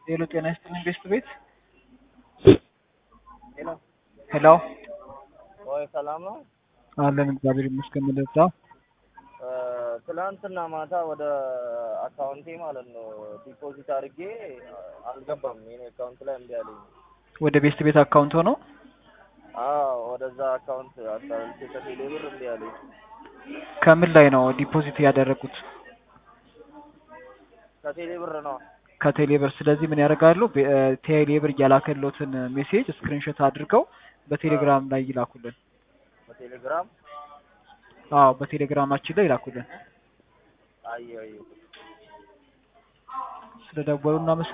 ሄሎ ጤና ይስጥልኝ ቤስት ቤት ሄሎ ሄሎ ወይ ሰላም ነው? አለን እግዚአብሔር ይመስገን መለታ ትላንትና ማታ ወደ አካውንቴ ማለት ነው ዲፖዚት አድርጌ አልገባም። የኔ አካውንት ላይ እምቢ አለኝ። ወደ ቤስት ቤት አካውንት ሆኖ አዎ ወደዛ አካውንት አስተላልፌ ከቴሌ ብር እምቢ አለኝ። ከምን ላይ ነው ዲፖዚት ያደረጉት? ከቴሌ ብር ነው። ከቴሌ ብር። ስለዚህ ምን ያደርጋሉ? ቤ- እ፣ ቴሌ ብር እያላከሎትን ሜሴጅ ስክሪንሾት አድርገው በቴሌግራም ላይ ይላኩልን። በቴሌግራም አዎ በቴሌግራማችን ላይ ይላኩልን። አየሁ አየሁ። ስለደወሉ እናመሰግናለን።